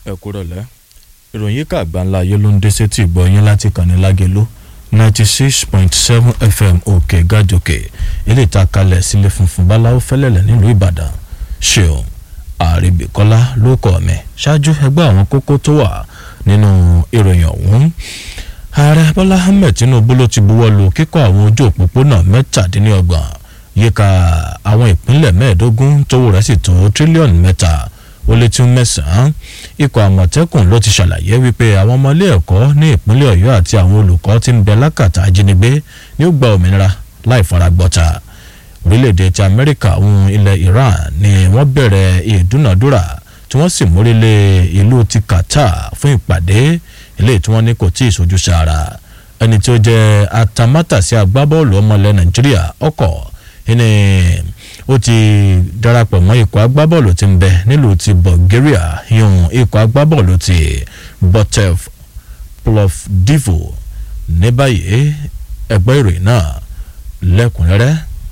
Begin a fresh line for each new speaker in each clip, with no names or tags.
ẹ kúrò lẹ́ ìròyìn yíká àgbáńlá ayé ló ń dé sétí ìgbọ̀nyín láti kàn ní lágẹ̀lú ninety six point seven fm òkè gàjòkè ilé ìtakalẹ̀ sílé funfun báláwo fẹ́lẹ́lẹ̀ nílùú ìbàdàn ṣeun àrèbíkọ́lá ló kọ́ mi ṣáájú ẹgbẹ́ àwọn kókó tó wà nínú ìròyìn ọ̀hún ààrẹ bọ́lá ahmed tinubu ló ti buwọ́ lu kíkọ́ àwọn ojú òpópónà mẹ́tàdínlọ́gbọ̀n yíká àwọn ìpínlẹ̀ mẹ́ẹ̀ẹ́dógún tówó rẹ̀ sì tó tírílíọ̀nù mẹ́ta ó lé tún mẹ́sàn-án ikọ̀ àmọ̀tẹ́kùn ló ti ṣàlàyé wípé àwọn ọmọ ilé ẹ̀kọ́ ní ìpínlẹ̀ ọ̀yọ́ àti àwọn olùkọ́ tí ń bẹ lákàtà ajínigbé ní ó gba òmìnira láì faragbọ́ta orílẹ̀-èdè ti amẹ́ríkà ohun ilẹ̀ iran ni wọ́n bẹ̀rẹ̀ ìdúnàdúrà tí wọ́n sì mórílẹ̀ ìlú ti qatar fún ìpàdé ilé tí wọ́n ní kò tí ì sojú sára ẹni tí ó jẹ́ atamátàsí agbábọ́ọ̀lù ọmọlẹ̀ nàìjíríà ọkọ̀ ẹni ó ti darapọ̀ mọ́ ikọ̀ agbábọ́ọ̀lù tí ń bẹ nílùú ti bulgaria yun ikọ̀ agbábọ́ọ̀lù ti botev plovdivo ní báyìí ẹgbẹ́ ìròyìn náà lẹ́kùnrẹ́rẹ́.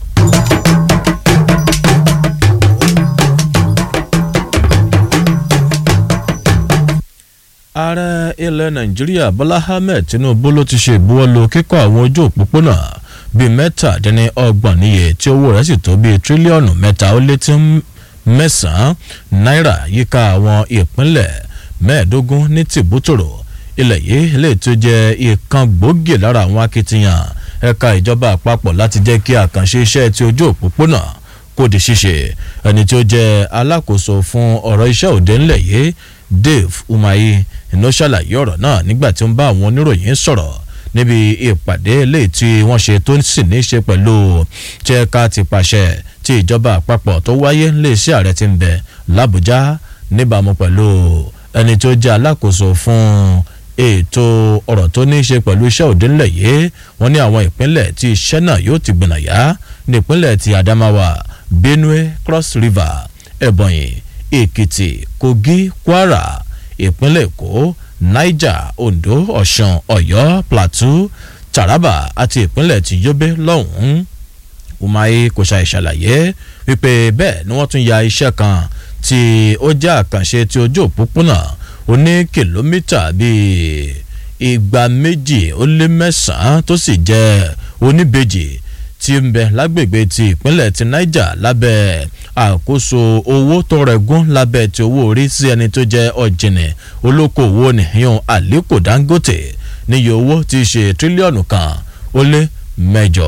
ààrẹ ilẹ̀ nàìjíríà bọ́lá ahmed tinubu ló ti ṣe ìbuwọ́lù kíkọ́ àwọn ojú òpópónà bíi mẹ́tàdínní ọgbọ̀n níye tí owó rẹ̀ sì tó bíi tírílíọ̀nù mẹ́ta ó lé tí mẹ́sàn-án náírà yíká àwọn ìpínlẹ̀ mẹ́ẹ̀ẹ́dógún ní tìbútòrò ilẹ̀ yìí lè tó jẹ́ ìkan gbòógì lára àwọn akitiyan ẹ̀ka ìjọba àpapọ̀ láti jẹ́ kí àkànṣe iṣẹ́ ti ojú òpópónà kó di ṣíṣe ẹni tí ó jẹ́ alákòóso fún ọ̀rọ̀ iṣẹ́ òde ńlẹ̀ yìí dave umahi iná ṣàlàyé ọ̀rọ̀ náà nígbà tí ó ń bá àwọn oníròyìn sọ̀rọ̀ níbi ìpàdé eléyìí tí wọ́n ṣe tó sì ní í ṣe pẹ̀lú chẹ́ka ti pàṣẹ tí ìjọba àpapọ̀ tó wáyé léṣẹ́ ààrẹ ti ń bẹ làbújá níbàámu pẹ̀lú ẹni tó jẹ́ alákòóso fún ètò ọ̀rọ̀ tó ní í ṣe pẹ̀lú iṣẹ́ òde ńlẹ̀ yìí wọ́n ní àwọn ìpínlẹ̀ tí iṣẹ́ náà yóò ti gbìnàyà ní ìpínlẹ̀ ti adamawa benue cross river ebonyi èkìtì kogi kwara ìpínlẹ̀ èkó niger ondo ọ̀sán ọ̀yọ́ plateau taraba àti ìpínlẹ̀ ti yobe lọ́hùn-ún umahi kò ṣàì ṣàlàyé wípé bẹ́ẹ̀ ni wọ́n tún ya iṣẹ́ kan tí ó jẹ́ àkànṣe tí ojú òpópónà oní kìlómítà bíi igba méjì ó lé mẹ́sàn-án tó sì jẹ́ oníbejì tí ń bẹ lágbègbè ti ìpínlẹ̀ ti niger lábẹ́ àkóso owó tó rẹ̀gún lábẹ́ ti owó orí sí ẹni tó jẹ́ ọ̀jìnì olókoòwò nìyẹn aliko dangote níye owó tí í ṣe tírílíọ̀nù kan ó lé mẹ́jọ.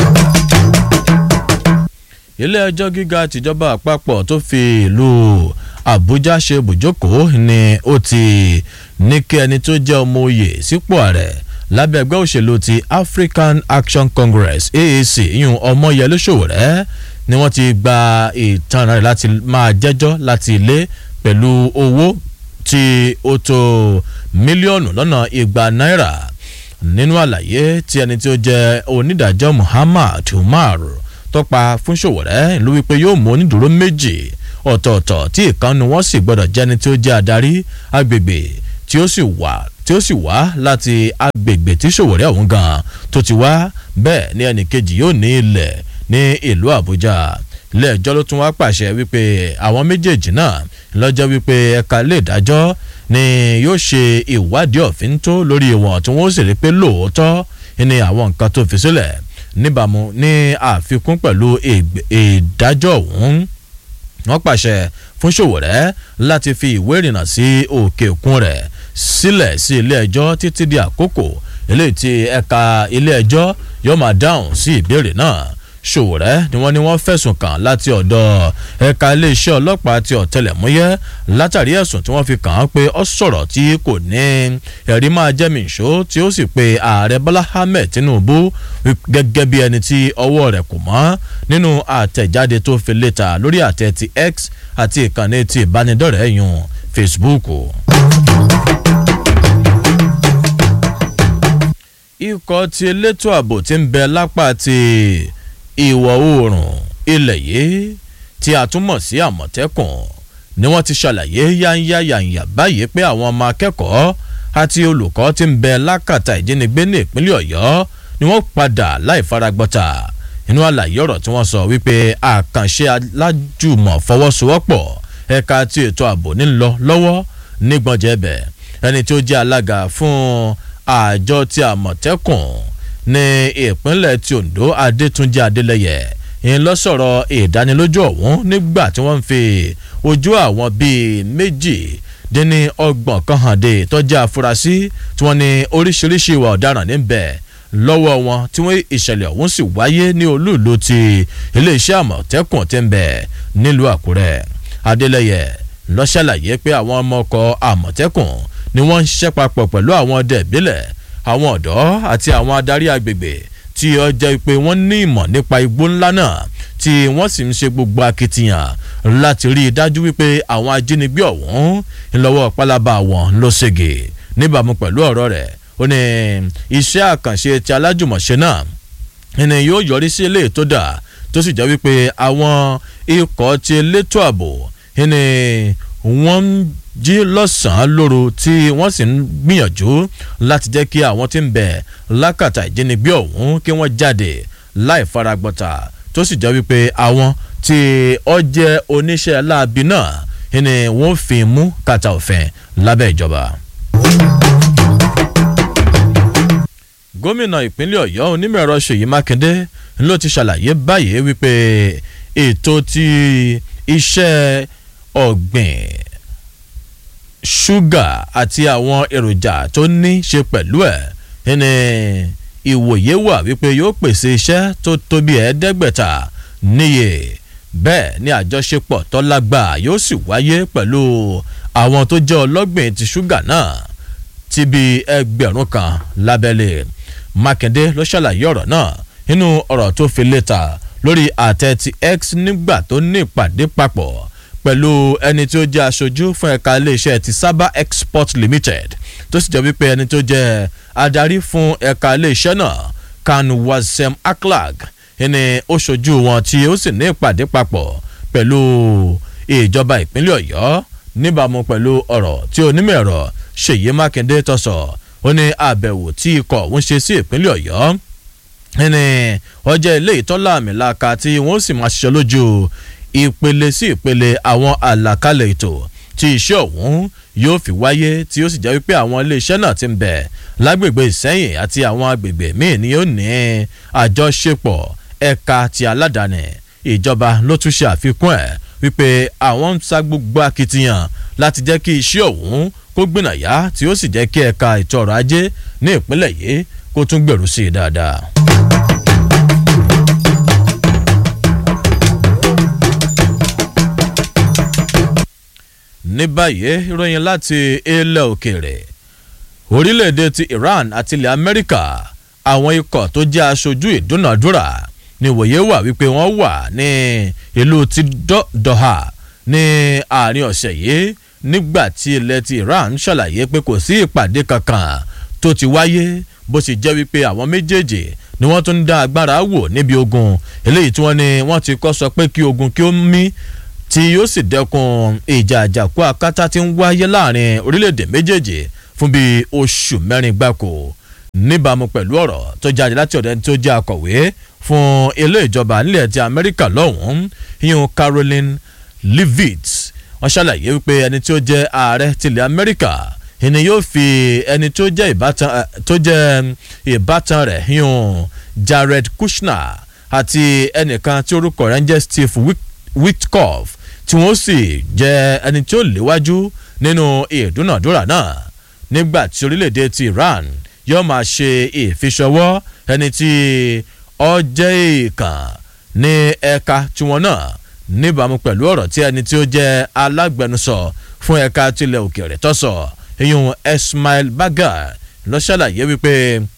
ilé ẹjọ́ gíga tìjọba àpapọ̀ tó fi ìlú àbújá ṣe bùjókòó ni ó ti ní kí ẹni tó jẹ́ ọmọ oyè sípò ààrẹ lábẹ́ ẹgbẹ́ òṣèlú ti african action congress aac yún ọmọyẹlé ṣòwòrẹ́ ni wọ́n ti gba ìtanràn rẹ̀ láti máa jẹ́jọ́ láti ilé pẹ̀lú owó tí ó tó mílíọ̀nù lọ́nà igba náírà nínú àlàyé tí ẹni tí ó jẹ́ onídàájọ́ muhammad umar tọ́pa fún ṣòwòrẹ́ ìlú wípé yóò mú onídùúró méjì ọ̀tọ̀ọ̀tọ̀ tí ìkànnì wọn sì gbọ́dọ̀ jẹ́ni tí ó jẹ́ adarí agbègbè tí ó sì wà tí ó sì wá láti agbègbè tí ṣòwòrẹ́ ọ̀hún gan tó ti wá bẹ́ẹ̀ ni ẹnì kejì yóò ní ilẹ̀ ní ìlú àbújá ilé ẹjọ́ ló tún wá pàṣẹ wípé àwọn méjèèjì náà lọ́jọ́ wípé ẹ̀ka ilé ìdájọ́ ni yóò ṣe ìwádìí ọ̀fin tó lórí wọn tí wọ́n sì rí pé lóòótọ́ ni àwọn nǹkan tó fi sílẹ̀ níbàámu ní àfikún pẹ̀lú ìdájọ́ ọ̀hún wọ́n pàṣẹ fún ṣòwòrẹ́ láti fi ìwé ìrìnnà sí òkè òkun rẹ̀ sílẹ̀ sí ilé ẹjọ́ títí di àkókò eléyìí tí ẹ̀ka ilé ẹjọ́ yóò máa dáhùn sí ìbéèrè náà ṣòwòrẹ́ ni wọ́n ní wọ́n fẹ̀sùn kàn láti ọ̀dọ̀ ẹ̀ka iléeṣẹ́ ọlọ́pàá ti ọ̀tẹlẹ̀múyẹ́ látàrí ẹ̀sùn tí wọ́n fi kàn án pé ó sọ̀rọ̀ tí kò ní ẹ̀rí máa jẹ́mi ìṣó tí ó sì pe ààrẹ bọ́lá ahmed tinubu gẹ́gẹ́ bí ẹni tí ọwọ́ rẹ̀ kò mọ́ nínú àtẹ̀jáde tó fi léta lórí àtẹ ti x àti ìkànnì ti ìbánidọ́rẹ̀ẹ́ yun facebook. ikọ̀ ti elétò ààbò ti ń bẹ lápá ti ìwọ̀ oòrùn ilẹ̀ yìí tí a tún mọ̀ sí àmọ̀tẹ́kùn ni wọ́n ti ṣàlàyé yáńyá yàǹyà báyìí pé àwọn ọmọ akẹ́kọ̀ọ́ àti olùkọ́ ti ń bẹ lákàtà ìjínigbé ní ìpínlẹ̀ ọ̀yọ́ ni wọ́n padà láì faragbọ́ta inú àlàyé ọ̀rọ̀ tí wọ́n sọ wípé àkànṣe alájùmọ̀ fọwọ́sowọ́pọ̀ ẹ̀ka ti ètò ààbò ń lọ lọ́wọ́ nígbọ̀njẹ̀bẹ̀ ẹni tí ó jẹ́ alága fún àjọ ti àmọ̀tẹ́kùn ní ìpínlẹ̀ ti ondo adétúnjì adélẹ́yẹ ìyẹn lọ sọ̀rọ̀ ìdánilójú ọ̀hún nígbà tí wọ́n ń fi ojú àwọn bíi méjì dín ní ọgbọ̀n kan hàn dé tọ́jú àfúrásì tí wọ́n ní oríṣiríṣi ìwà ọ̀daràn níbẹ̀ lọ́wọ́ wọn tí wọ́n ìṣẹ̀lẹ̀ ọ̀hún sì wáyé ní olúùlú ti iléeṣẹ́ àmọ̀tẹ́kùn tí ń bẹ̀ nílùú àkúrẹ́ adélẹ́yẹ ló ṣàlàyé pé àwọn ọmọ ọkọ̀ àmọ̀tẹ́kùn ni wọ́n ń ṣiṣẹ́ papọ̀ pẹ̀lú àwọn ọdẹ ìbílẹ̀ àwọn ọ̀dọ́ àti àwọn adarí agbègbè tí ó jẹ́ pé wọ́n ní ìmọ̀ nípa igbó ńlá náà tí wọ́n sì ń ṣe gbogbo akitiyan láti rí i dájú wípé àwọn ajínigbé ọ̀hún ńlọ́wọ́ pálábá wọn ló ṣègè níbàámu pẹ̀lú ọ̀rọ̀ rẹ̀ ó ní iṣẹ́ àkànṣe ti alájùmọ̀ṣe náà ẹni yóò yọrí sí ilé tó dà tó sì jẹ́ wípé àwọn ikọ̀ ti elétò ààbò ẹni wọ́n ń jí lọ́sàn-án lóru tí wọ́n sì ń gbìyànjú láti jẹ́ kí àwọn tí ń bẹ̀ lákàtà ìjínigbé ọ̀hún kí wọ́n jáde láì faragbọ́ta tó sì jẹ́ wípé àwọn tí ó jẹ́ oníṣẹ́ láabi náà ẹni wọ́n fi mú kàtà òfin lábẹ́ ìjọba. gómìnà ìpínlẹ̀ ọ̀yọ́ onímọ̀-ẹ̀rọ ṣèyí mákindé ló ti ṣàlàyé báyìí wípé ètò ti iṣẹ́ ọ̀gbìn ṣúgà àti àwọn èròjà tó ní ṣe pẹ̀lú ẹ̀ ní ìwòye wà wípé yóò pèsè iṣẹ́ tó tóbi ẹ̀ẹ́dẹ́gbẹ̀ta níye bẹ́ẹ̀ ni àjọṣepọ̀ tó lágbà yóò sì wáyé pẹ̀lú àwọn tó jẹ́ ọlọ́gbìn ti ṣúgà náà ti bí ẹgbẹ̀rún kan lábẹ́lé mákindé ló ṣàlàyé ọ̀rọ̀ náà nínú ọ̀rọ̀ tó fi léta lórí àtẹ ti x nígbà tó ní ìpàdé papọ̀ pẹ̀lú ẹni tí ó jẹ́ aṣojú fún ẹ̀ka iléeṣẹ́ ti Saba Export Limited tó sì jẹ́ wípé ẹni tó jẹ́ adarí fún ẹ̀ka iléeṣẹ́ náà kan Wasem Aklag ẹni ó ṣojú wọn tí ó sì ní ìpàdé papọ̀ pẹ̀lú ìjọba ìpínlẹ̀ Ọ̀yọ́ níbàámu pẹ̀lú ọ̀rọ̀ tí onímọ̀ ẹ̀rọ Ṣèyí Mákindé tó sọ ó ní àbẹ̀wò tí ikọ̀ òun ṣe sí ìpínlẹ̀ Ọ̀yọ́ ẹni ọjọ́ ilé ìtọ́lá àmì làkà tí wọ́n sì máa ṣiṣẹ́ lójú ìpele sí ìpele àwọn àlàkalẹ̀ ètò tí iṣẹ́ ọ̀hún yóò fi wáyé tí ó sì jẹ́ wípé àwọn iléeṣẹ́ náà ti ń bẹ̀ lágbègbè ìsẹ́yìn àti àwọn agbègbè míì ni ó ní àjọṣepọ̀ ẹ̀ka ti aládàáni ìjọba ló tún ṣe àfikún ẹ̀ wípé àwọn ń sa gbogbo akitiyan láti jẹ́ kí iṣẹ́ ọ̀hún kó gbìnàyà tí ó sì jẹ́ kí ẹ̀ka ètò ọrọ̀ ajé ní ìpínlẹ̀ yìí kó tún gbèrú sí i dáadáa. ní báyìí ìròyìn láti ilẹ̀ òkèèrè orílẹ̀-èdè ti Iran àti ilẹ̀ Amẹ́ríkà àwọn ikọ̀ tó jẹ́ aṣojú ìdúnàdúrà ní ìwòye wà wípé wọ́n wà ní ìlú ti Doha ní àárín ọ̀sẹ̀ yìí nígbà tí ilẹ̀ ti Iran ṣàlàyé pé kò sí ìpàdé kankan tó ti wáyé bó ṣe jẹ́ wípé àwọn méjèèjì ni wọ́n tún ń dá agbára wò níbi ogun eléyìí tí wọ́n ní wọ́n ti kọ́ sọ pé kí ogun kí ó mí tí yóò sì dẹ́kun ìjà àjàkú akátá tí ń wáyé láàrin orílẹ̀-èdè méjèèjì fún bíi oṣù mẹ́rin gbáko níbàámu pẹ̀lú ọ̀rọ̀ tó jáde láti ọ̀dọ̀ ẹni tó jẹ́ akọ̀wé fún ilé ìjọba nílẹ̀ ti Amẹ́ríkà lọ́hùn-ún yíyún Caroline Leavitt wọ́n ṣàlàyé wípé ẹni tí ó jẹ́ ààrẹ tilẹ̀ Amẹ́ríkà ìní yóò fi ẹni tó jẹ́ ìbátan tó jẹ́ ìbátan rẹ̀ yíyún Jared Kushner àti ẹnìkan tí orúkọ rẹ̀ ń jẹ́ Steve Witkoff tí wọ́n sì jẹ́ ẹni tí ó léwájú nínú ìdúnàdúrà náà nígbà tí orílẹ̀-èdè ti Iran yóò máa ṣe ìfiṣọwọ́ ẹni tí ó jẹ́ ìkàn ní ẹ̀ka tiwọn náà níbàámu pẹ̀lú ọ̀rọ̀ tí ẹni tí ó jẹ́ alágbẹnusọ fún ẹ̀ka tilẹ̀ òkèèrè tó sọ ìyún Ismail Bagar ló ṣàlàyé wípé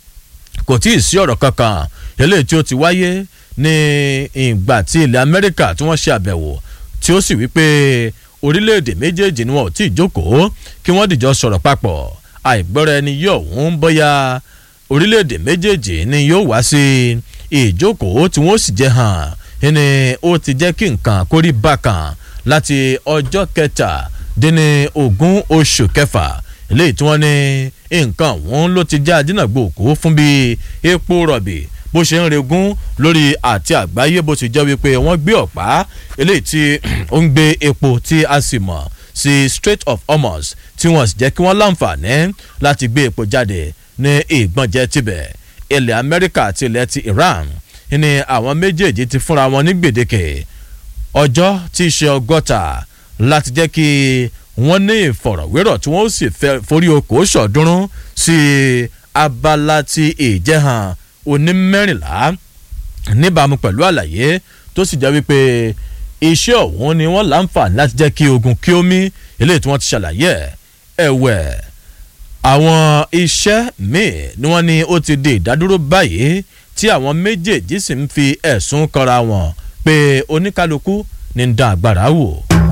kò tí ì sí ọ̀rọ̀ kankan eléyìí tí ó ti wáyé ní ìgbà tí ilẹ̀ Amẹ́ríkà tí wọ́n ṣe àbẹ̀wò tí ó sì wípé orílẹ̀-èdè méjèèjì ni wọn ò tí ì jókòó kí wọ́n dìjọ sọ̀rọ̀ papọ̀ àìgbọ́ra ẹni yóò ń bóyá orílẹ̀-èdè méjèèjì ni yóò wá sí ìjókòó tí wọ́n sì jẹ́ hàn ẹni ó ti jẹ́ kí nǹkan kórí bákan láti ọjọ́ kẹtàdínní ogún oṣù kẹfà eléyìí tí wọ́n ní nǹkan ọ̀hún ló ti já dínàgbò òkú fún bí epo rọ̀bì bó ṣe ń regún lórí àti àgbáyé bó ti jẹ́ wípé wọ́n gbé ọ̀pá eléyìí tí ó ń gbé epo tí a sì mọ̀ sí Strait of Hormuz tí wọ́n sì jẹ́ kí wọ́n láǹfààní láti gbé epo jáde ní ìgbọ̀njẹ tibẹ̀ ilẹ̀ Amẹ́ríkà àti ilẹ̀ ti Iran ní àwọn méjèèjì ti fúnra wọn ní gbèdéke ọjọ́ tí í ṣe ọgọ́ta láti jẹ́ kí wọ́n ní ìfọ̀rọ̀wérọ̀ tí wọ́n sì forí oko ṣọ̀ọ́dúnrún sí abala ti ìjẹ́hàn onímẹ́rìnlá níbàámu pẹ̀lú àlàyé tó sì jẹ́ wípé iṣẹ́ ọ̀hún ni wọ́n láǹfààní láti jẹ́ kí ogun kí ó mí eléyìí tí wọ́n ti ṣàlàyé ẹ̀wẹ̀ àwọn iṣẹ́ míì ni wọ́n ní ó ti di ìdádúró báyìí tí àwọn méjèèjì sì ń fi ẹ̀sùn kanra wọn pé oníkálukú ní ń dá agbára wò